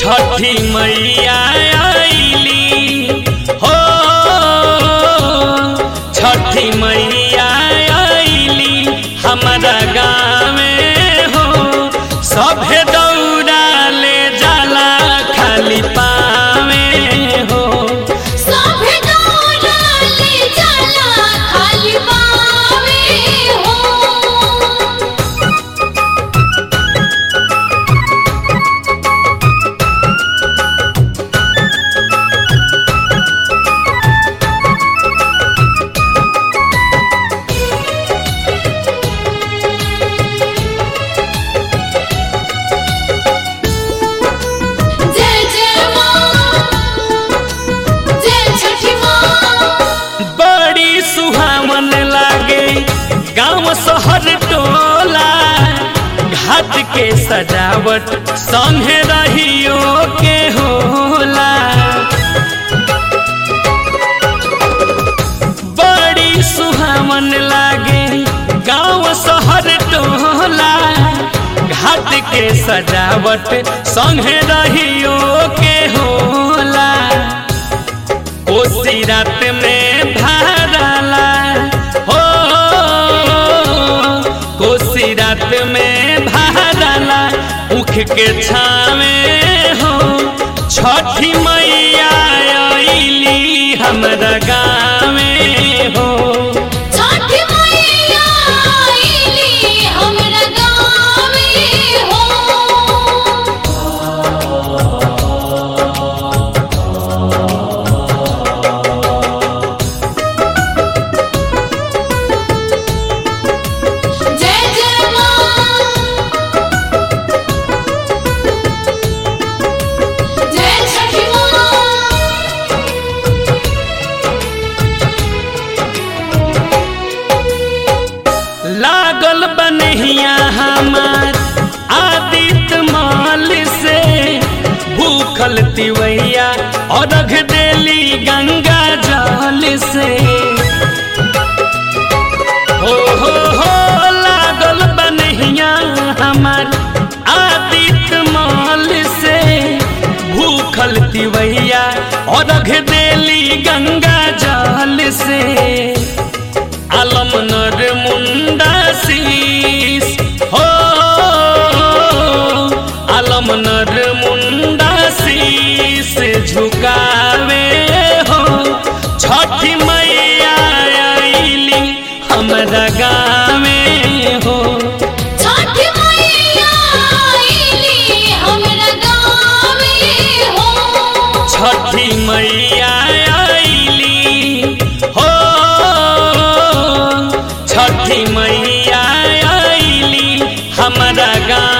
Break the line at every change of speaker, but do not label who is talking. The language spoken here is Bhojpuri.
छठी मैया आईली हो छठी मैया आईली हमारा गाँवे हो सभे दौड़ा ले जाला खाली पावे हो
सभे दौड़ा ले जाला खाली पावे हो जय जय माँ जय छठी माँ
बड़ी सुहावन लागे गांव शहर टोला घाट के सजावट संगे रहियो के होला बड़ी सुहावन लागे गांव शहर टोला घाट के सजावट संगे रहियो के होला कोसी रात में भरला हो कोसी रात में भरला उख के छावे हो छठी मैया आईली हमरा गाँवे हो
छठी मैया आईली हमरा गाँवे हो जय जय माँ जय छठी माँ
लागल बनहिया हमार आदित्य माल से भूखल तिवैया और रख देली गंगा जल से हो हो हो लागल बनहिया हमार आदित्य माल से भूखल तिवैया और रख देली गंगा जल से आलम नर मुंडा शीस हो आलम नर मुंडा शीस झुकावे हो छठी मैया आईली हमरा गाँवे हो
छठी मैया आईली हमरा गाँवे हो
छठी मैया आईली हो छठी मैया आईली हमरा गाँव